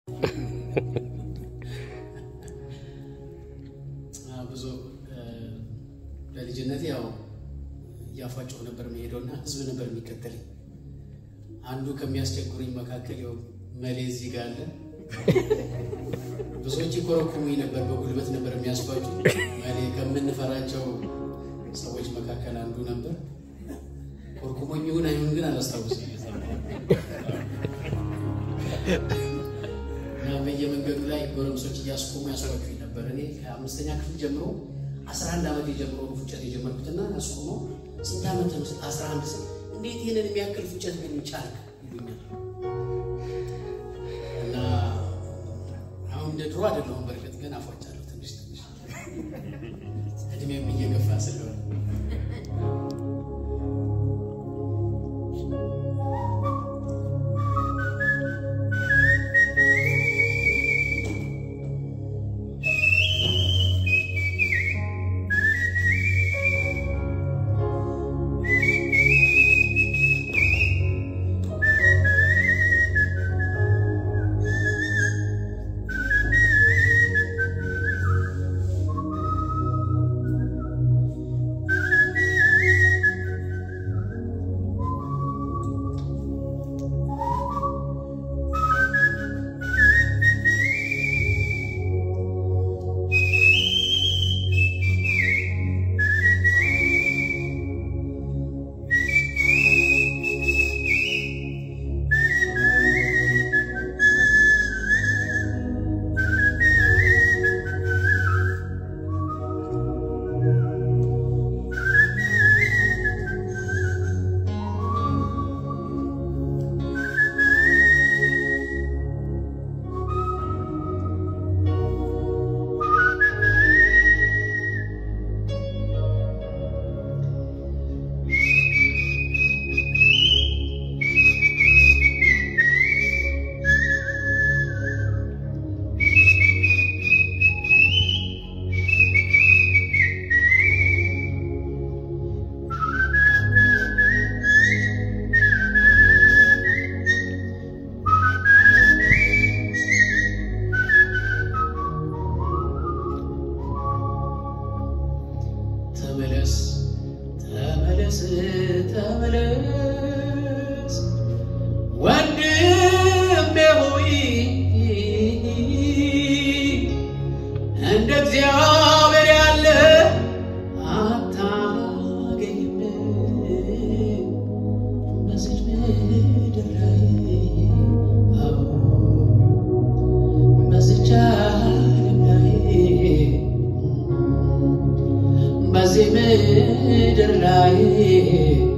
ብዙ በልጅነት ያው እያፏጨሁ ነበር መሄደውና ህዝብ ነበር የሚከተለኝ። አንዱ ከሚያስቸግሩኝ መካከል ያው መሌ እዚህ ጋር አለ። ብዙዎች ይኮረኩሙኝ ነበር፣ በጉልበት ነበር የሚያስፏጩ። መሌ ከምንፈራቸው ሰዎች መካከል አንዱ ነበር። ኮርኩሞኝ ይሁን አይሁን ግን አላስታውስም። እና በየመንገዱ ላይ ጎረምሶች እያስቆሙ ያስፏጩኝ ነበር። እኔ ከአምስተኛ ክፍል ጀምሮ አስራ አንድ ዓመት የጀምሮ ፉጨት የጀመርኩትና ያስቆሞ ስንት ዓመት ነው? አስራ አንድ ስል እንዴት ይህንን የሚያክል ፉጨት ግን ቻልክ ይሉኛል። እና አሁን እንደ ድሮ አይደለሁም። በእርግጥ ግን አፏጫለሁ ትንሽ ትንሽ እድሜም እየገፋ ስለሆነ ተመለስ ተመለስ ተመለስ ወንድሜ ሆይ እንደ እግዚአብሔር ያለ አታገኝም በዚች ምድር ላይ አዎ በዚች ዓለም ላይ በዚህ ምድር ላይ